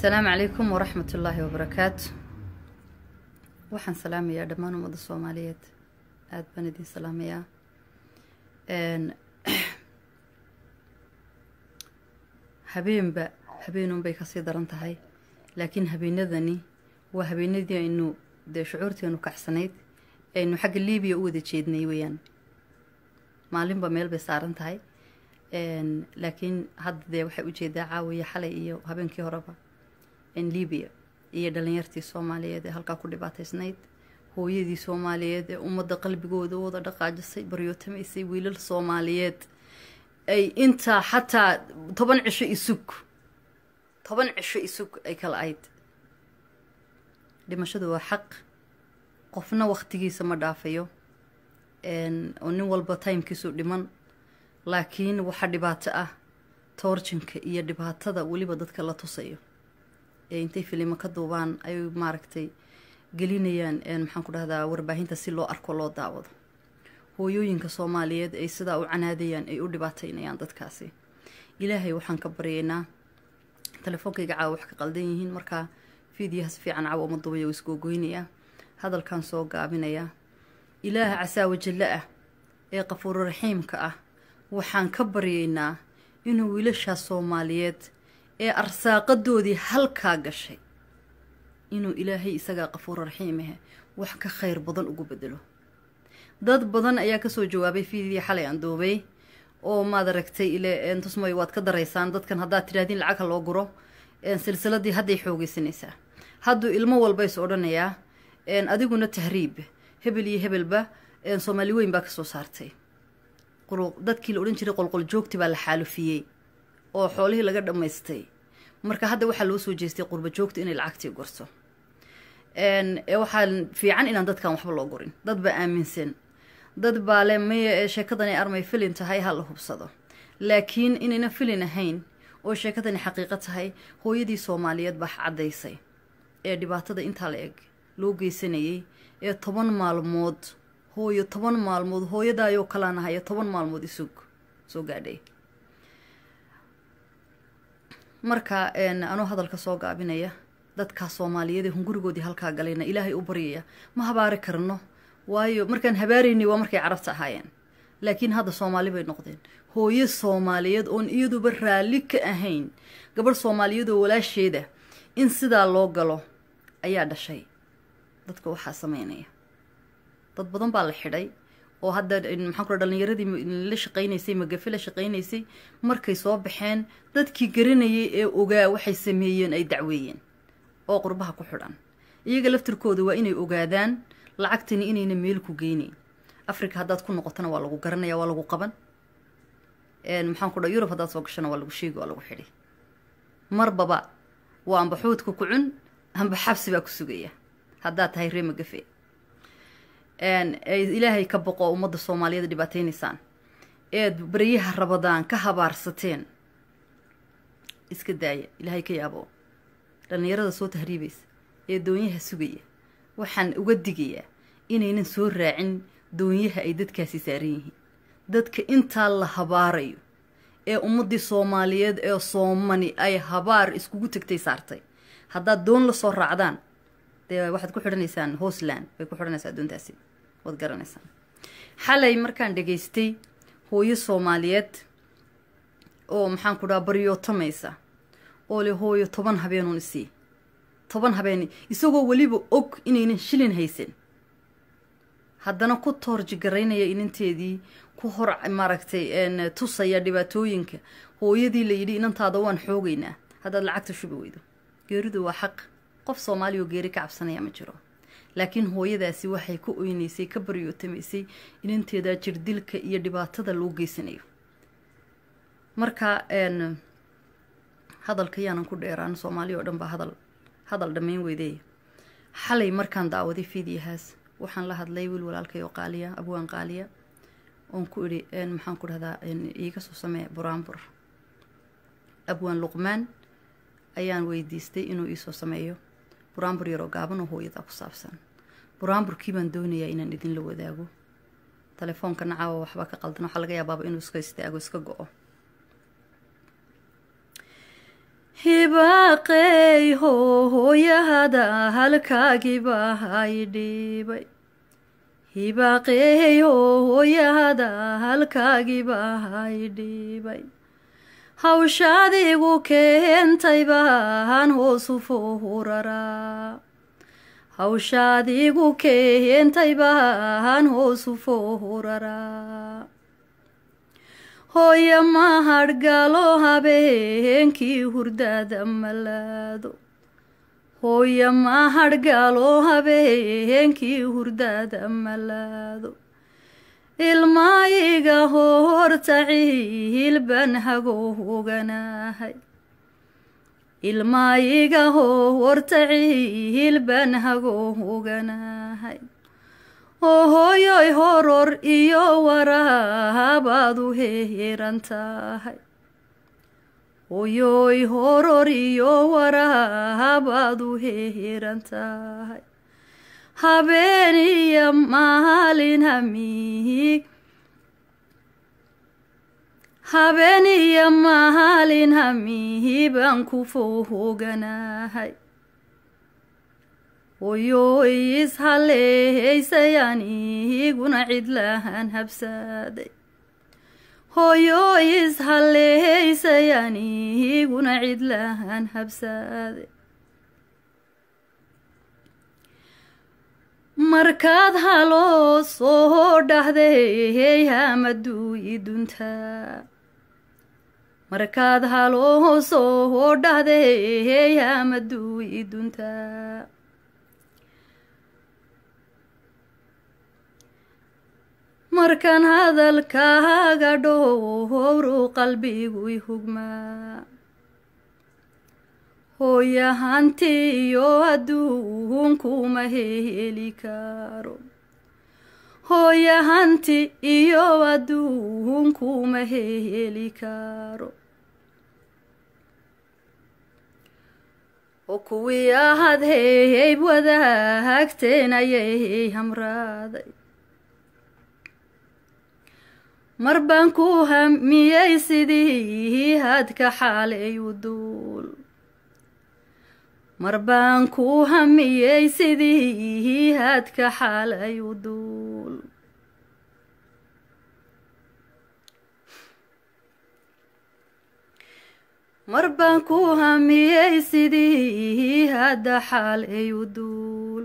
asalaamu calaykum waraxmat ullaahi wabarakaatu waxaan salaamayaa dhammaan ummadda soomaaliyeed aada baan idin salaamayaa habeenba habeenunbay kasii daran tahay laakiin habeenadani waa habeenadii aynu dee shucuurteenu kacsanayd aynu xagga libiya u wada jeednay weeyaan maalinba meel bay saaran tahay laakiin hadda dee waxay ujeedaa caawiya xalay iyo habeenkii horeba libiya iyo dhalinyartii soomaaliyeed ee halkaa ku dhibaataysnayd hooyadii soomaaliyeed ee ummadda qalbigooda wada dhaqaajisay baryootamaysay wiilal soomaaliyeed ay intaa xataa toban cisho isug toban cisho isug ay kala ayd dhimashadu waa xaq qofna waktigiisa ma dhaafayo oo nin walba timekiisu dhiman laakiin waxaa dhibaato ah toorjinka iyo dhibaatada weliba dadka la tusayo ee intay filimo ka duubaan ay maaragtay gelinayaan maxaan ku dhahdaa warbaahinta si loo arko loo daawado hooyooyinka soomaaliyeed ay sidaa u canaadayaan ay u dhibaataynayaan dadkaasi ilaahay waxaan ka baryaynaa telefoonkayga caawa wax ka qaldan yihiin markaa fiidiyaha si fiican caawa uma duubaya oo isgoogoynaya hadalkan soo gaabinaya ilaaha casaawajallo ah ee qafuuro raxiimka ah waxaan ka baryaynaa inuu wiilashaas soomaaliyeed ee arsaaqadoodii halkaa gashay inuu ilaahay isagaa qafuuro raxiimahe wax ka khayr badan ugu bedelo dad badan ayaa kasoo jawaabay fiidii xalay aan duubay oo maad aragtay ile tusmoy waad ka daraysaan dadkan haddaad tidhahdiin lacagha loo guro silsiladii hadday xoogeysanaysaa hadduu ilmo walba is odhanayaa adiguna tahriib hebel iyo hebelba soomaali weyn baa kasoo saartay dadkii la odhan jiray qolqol joogti baa la xaalufiyey oo xoolihii laga dhammaystay marka hadda waxaa loo soo jeestay qurba joogta inay lacagtii gorto waxaa fiican inaan dadkan waxba loo gurin dad baa aaminsan dad baa le maya sheekadani armay filin tahay ha la hubsado laakiin inayna filin ahayn oo sheekadani xaqiiqo tahay hooyadii soomaaliyeed baa caddaysay ee dhibaatada intaa la eg loo geysanayay ee toban maalmood hooyo toban maalmood hooyadaayoo kalaan ahay ee toban maalmood isug soo gaadhay marka anuu hadalka soo gaabinaya dadkaa soomaaliyeed ee hungurigoodii halkaa galayna ilaahay u baryaya ma habaari karno waayo markaan habaaraynay waa markay carabta ahaayeen laakiin hadda soomaali bay noqdeen hooyo soomaaliyeed oon iyaduba raalli ka ahayn gabadh soomaaliyeed oo walaasheeda in sidaa loo galo ayaa dhashay dadka waxaa sameynaya dad badan baa la xidhay oo hadda maxaan ku dhalinyaradii la shaqaynaysay magafe la shaqaynaysay markay soo baxeen dadkii garanayay ee ogaa waxay sameeyeen ay dacweeyeen oo qurbaha ku xidhan iyaga laftirkooda waa inay ogaadaan lacagtani inayna meel ku geynayn africa haddaad ku noqotona waa lagu garanaya waa lagu qaban maxaan ku dha yurub haddaad soo gashona waa lagu sheegi waa lagu xidhi marbaba waa amba xuudka ku cun amba xabsi baa ku sugaya haddaad tahay ree magafe ilaahay ka boqo ummadda soomaaliyeed dhibaateynaysaan eed baryaha rabadaan ka habaarsateen iska daaya ilaahay ka yaabo dhallinyarada soo tahriibaysa ee doonyaha sugaya waxaan uga digayaa inaynan soo raacin doonyaha ay dadkaasi saaran yihiin dadka intaa la habaarayo ee ummaddii soomaaliyeed ee soomani ay habaar iskugu tegtay saartay haddaad doon la soo raacdaan dee waxaad ku xidhanaysaan hoosland bay ku xidhanaysaa doontaasi waad garanaysaan xalay markaan dhegaystay hooyo soomaaliyeed oo maxaan ku dhaha baryootamaysa oo le hooyo toban habeenuun isii toban habeen isagoo weliba og inaynan shilin haysan haddana ku toorji garaynaya inanteedii ku hor maaragtay tusaya dhibaatooyinka hooyadii la yidhi inantaada waan xoogaynaa haddaad lacagta shubi weydo geeridu waa xaq qof soomaaliya oo geeri ka cabsanaya ma jiro laakiin hooyadaasi waxay ka oynaysay ka baryootamaysay inanteeda jirdilka iyo dhibaatada loo geysanayo marka hadalka yaanan ku dheeraan soomaaliya oo dhan baa hadal hadal dhammayn weydeey xalay markaan daawaday fiidiyahaas waxaan la hadlay wiil walaalkay oo qaaliya abwaan qaaliya oon ku idhi maxaan ku dhahdaa iiga soo samee buraanbur abwaan luqmaan ayaan weydiistay inuu iisoo sameeyo buraanbur yaroo gaaban oo hooyadaa ku saabsan buraanburkii baan doonayaa inaan idinla wadaago telefoonka nacaawa waxba ka qaldan waxaa laga yaabaaba inuu iska istaago iska go-o hibaaqey hooyahada halkaagiibaa idhiibay hibaaqey hooyahada halkaagiibaa idhiibay hawshaadigu keentay baan hoosu fohoraraa hawshaadigu keentay baan hoosu fohoraraa hooyo mahadhgalo habeenkii hurdada malaado hooyo mahadhgalo habeenkii hurdada malaado ilmaayiga hortaciil baan hagoohoganahay ilmaayiga hortaciil baan hagoohoganahay oo hooyoy horor iyo waraabaad u heeran tahay hooyoy horor iyo waraabaad u heeran tahay habeen iyo maalin hamiig habeen iyo maalin hamihi baan ku fohoganahay hooyoy ishaleeysayaan iguna cidlahan habsaaday hooyoy ishaleeysayaan iguna cidlahan habsaaday markaad haloo soo dhahday hamaduu iduntaa markaad haloo soo dhahday hamaduu iduntaa markaan hadalkaaga dhowru qalbigu i hugmaa hooyahanti iyo adduunkuma heli karo hooyahanti iyo adduunkuma heli karo oo kuwii ahad heyb wadaagteen ayay hamraaday mar baan ku hamiyey sidii hadka xaalay u duul mar baan ku hamiyey sidii hadka xaalay u duul mar baan ku hamiyey sidii hadda xaalay u duul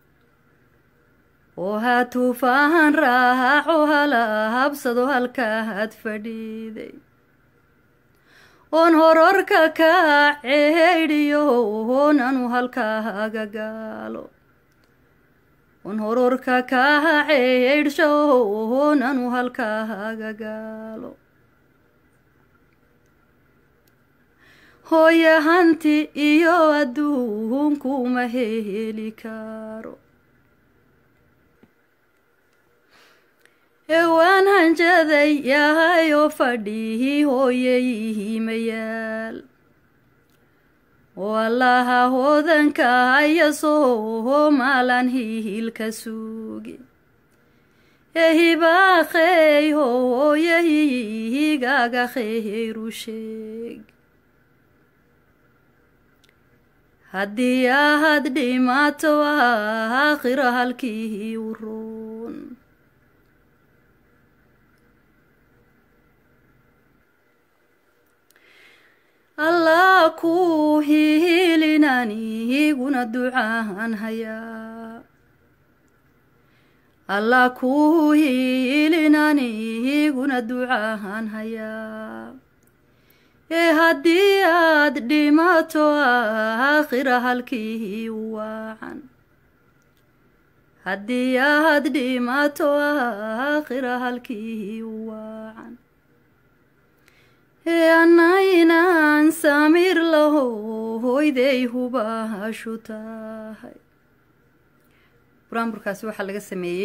oo ha tuufaahan raaco hala habsado halkaad fadhiiday oon hororka ka ceydhiyo oonanu halkaaga gaalo oon hororka ka ceydhsho oonanu halkaaga gaalo hooyahanti iyo adduunkuma heli karo ewaan hanjaday yahay oo fadhihi hooyayihimayaal oo allaha hoodanka haya soo maalan hiilka suugi ehibaaqey hooyahigaga kheyru sheeg haddii ahad dhimaato aakhira halkii u roon allah ku hiilinaniguna ducaan hayaa allah ku hiilinaniguna ducaan hayaa ee haddii aad dhimato aakhira halkii u waacan haddii aad dhimato aakhira halkii u waacan ee annaynaan samir laho hoyday hubaashu tahay buraanburkaasi waxaa laga sameeyey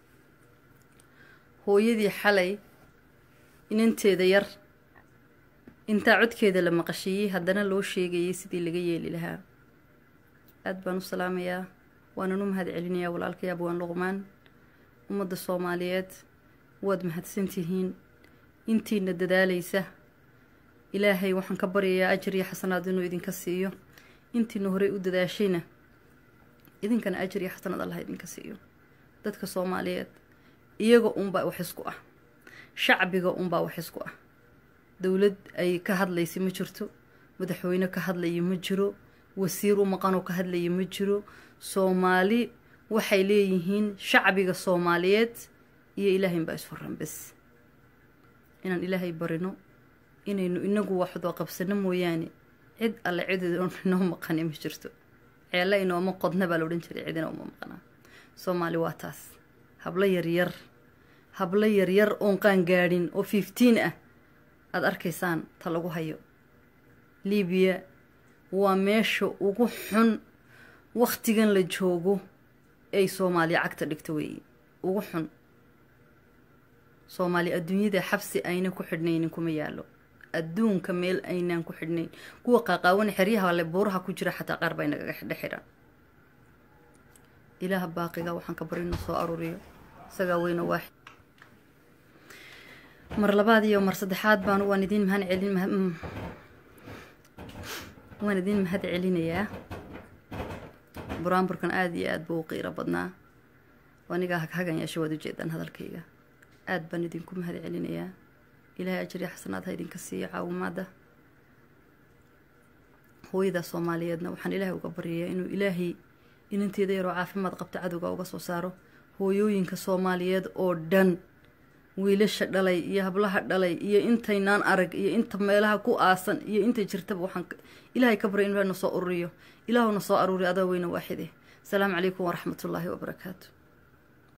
hooyadii xalay inanteeda yar intaa codkeeda la maqashiiyey haddana loo sheegayay sidii laga yeeli lahaa aada baan u salaamayaa waanan u mahad celinayaa walaalkay abwaan luqmaan ummadda soomaaliyeed waad mahadsantihiin intiina dadaalaysa ilaahay waxaan ka baryayaa ajar iyo xasanaad inuu idinka siiyo intiina horey u dadaashayna idinkana ajar iyo xasanaad allah idinka siiyo dadka soomaaliyeed iyaga unbaa wax isku ah shacbiga unbaa wax isku ah dowlad ay ka hadlaysa ma jirto madaxweyne ka hadlaya ma jiro wasiir u maqanoo ka hadlaya ma jiro soomaali waxay leeyihiin shacbiga soomaaliyeed iyo ilaahayn baa isfaran bes inaan ilaahay barino inaynu inagu waxdoo qabsano mooyaane cid alle cid inoo maqani ma jirto ceelle inooma qodna baa la odhan jiray cid inooma maqnaa soomaali waa taas hablo yaryar hablo yaryar oon qaan gaadhin oo fiftiin ah aada arkaysaan ta lagu hayo libiya waa meesha ugu xun wakhtigan la joogo ay soomaaliya cagta dhigto weeye ugu xun soomaali adduunyada xabsi ayna ku xidhnaynin kuma yaallo adduunka meel aynaan ku xidhnayn kuwa qaaqaawan xeryaha le buuraha ku jira xataa qaar baa inagaga xidho xidhan ilaaha baaqiga waxaan ka barino soo aruuriyo isagaa weyna waaxid mar labaad iyo mar saddexaad baan waan idiin mahad celin waan idiin mahad celinayaa buraanburkan aada iyo aada buu u qiiro badnaa anigaa haghagan yeesha waad ujeedaan hadalkayga aada baan idinku mahad celinayaa ilaahay ajriya xasanaad ha idinka siiyo caawimaada hooyada soomaaliyeedna waxaan ilaahay uga baryayaa inuu ilaahay ininteeda yaroo caafimaad qabta cadowga uga soo saaro hooyooyinka soomaaliyeed oo dhan wiilasha dhalay iyo hablaha dhalay iyo intaynaan arag iyo inta meelaha ku aasan iyo inta jirtaba waxaan ilaahay ka baryay inuu na soo ururiyo ilaahuna soo aruuriyo adaa weyne waaxide asalaamu calaykum waraxmatullaahi wabarakaatu